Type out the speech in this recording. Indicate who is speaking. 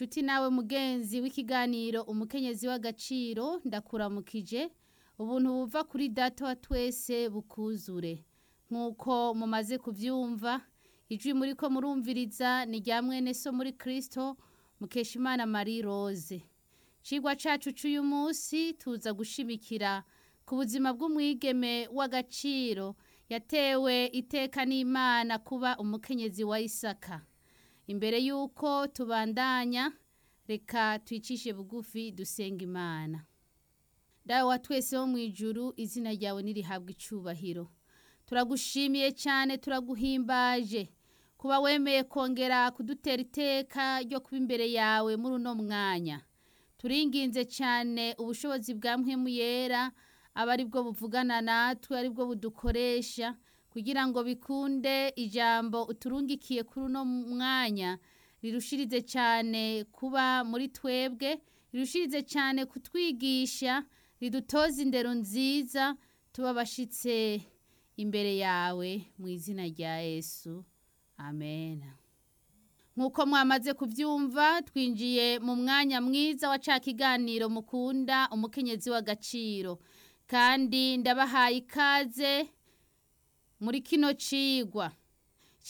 Speaker 1: nshuti nawe mugenzi w'ikiganiro umukenyezi w'agaciro ndakuramukije ubuntu buva kuri data wa twese bukuzure nk'uko mumaze kubyumva ijwi muri ko murumviriza ni rya mwene so muri kirisito mukeshimana marie rose cigwa cacu c'uyu munsi tuza gushimikira ku buzima bw'umwigeme w'agaciro yatewe iteka n'imana kuba umukenyezi wa isaka imbere y'uko tubandanya reka twicishe bugufi dusenga imana dawe wa twese wo mu ijuru izina ryawe nirihabwa icubahiro turagushimiye cyane turaguhimbaje kuba wemeye kongera kudutera iteka ryo kuba imbere yawe muri uno mwanya turinginze cyane ubushobozi bwa mpwemu yera aba ari bwo buvugana natwe ari bwo budukoresha kugira ngo bikunde ijambo uturungikiye kuri uno mwanya rirushirize cyane kuba muri twebwe rirushirize cyane kutwigisha ridutoza indero nziza tuba abashyitse imbere yawe mu izina rya yesu amen nk'uko mwamaze kubyumva twinjiye mu mwanya mwiza wa ca kiganiro mukunda umukenyezi w'agaciro kandi ndabahaye ikaze muri kino cigwa